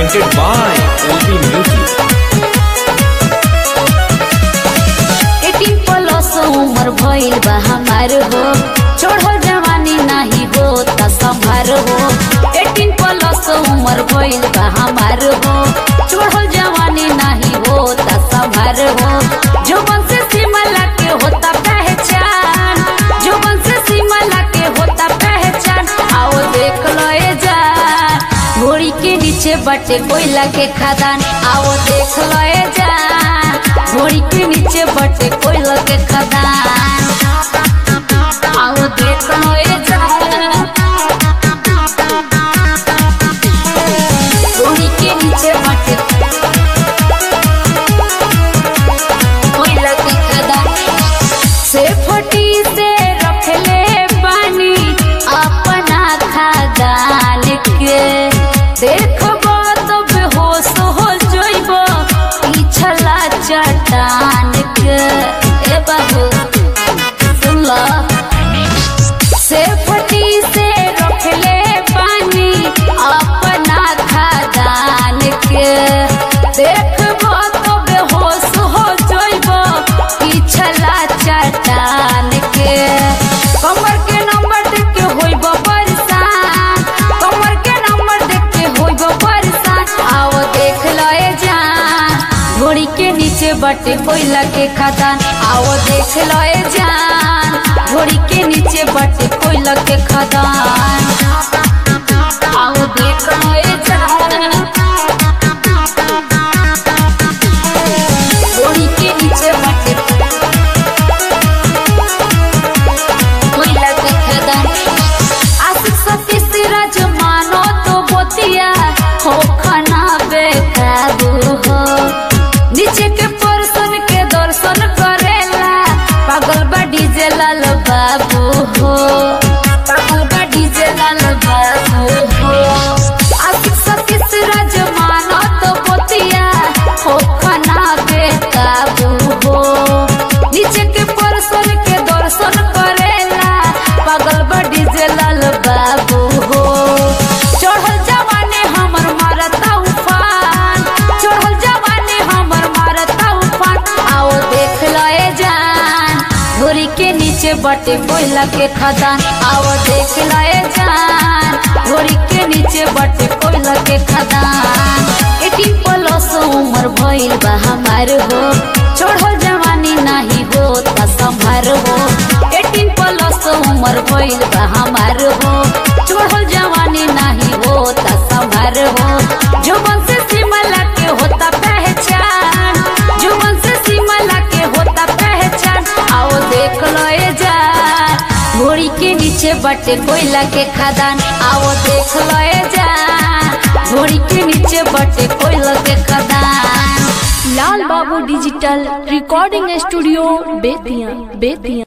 presented by LB Music. Eighteen plus उम्र भइल बा हमार हो चढ़ल जवानी नाही हो त संभार हो एटीन प्लस उम्र भइल बा हमार हो चढ़ल जवानी नाही हो त संभार हो जुबन से सिमला के होता पहचान जुबन से सिमला के होता पहचान आओ देख लो ए जा घोड़ी के नीचे बटे कोयला के खदान आओ देख लो ए जा घोड़ी के नीचे बटे कोयला के खदान आओ देख लो ए जा घोड़ी के नीचे बटे कोयला के खदान से फटी से रखले बानी अपना खदान के देखबो तो बेहोश हो जइबो पिछला चट्टान के ए बाबू सुन लो से फटी से रखले पानी अपना खदान के देखबो तो बेहोश हो जइबो पिछला चट्टान के कमर के नंबर देख के होइबो परेशान कमर के नंबर देख के होइबो परेशान आओ देख लो ए जान घोड़ी के नीचे बटे कोयला के खदान आओ देख लो ए जान घोड़ी के नीचे बटे कोयला के खदान आओ देख लो ए जान घोड़ी के नीचे बटे कोयला के खदान आशिक सती सिराज मानो तो बोतिया हो खाना बेकाबू हो नीचे के पर्सन के दर्शन करेला पागल बा डीजे लाल बाबू हो पागल बा डीजे लाल बाबू हो आशिक सती सिराज मानो तो बोतिया हो खाना बेकाबू हो नीचे के पर्सन के दर्शन करेला पागल बा डीजे लाल बाबू हो चढ़ल जवाने हमर मारता उफान चढ़ल जवाने हमर मारता उफान आओ देख लो ए जान घोड़ी के नीचे बटे कोयला के खदान आओ देख लो ए जान घोड़ी के नीचे बटे कोयला के खदान एटीन प्लस उम्र भइल बा हमार हो चढ़ल जवानी नाही हो त संभार हो एटीन प्लस उम्र भइल बा हमार हो चढ़ल जवानी नाही हो त संभार हो जुबन से सिमला के होता पहचान जुबन से सिमला के होता पहचान आओ देख लो ए जा घोड़ी के नीचे बटे कोयला के खदान आओ देख लो ए जा घोड़ी के नीचे बटे कोयला के खदान Lal Babu digital recording studio Bettiah Bettiah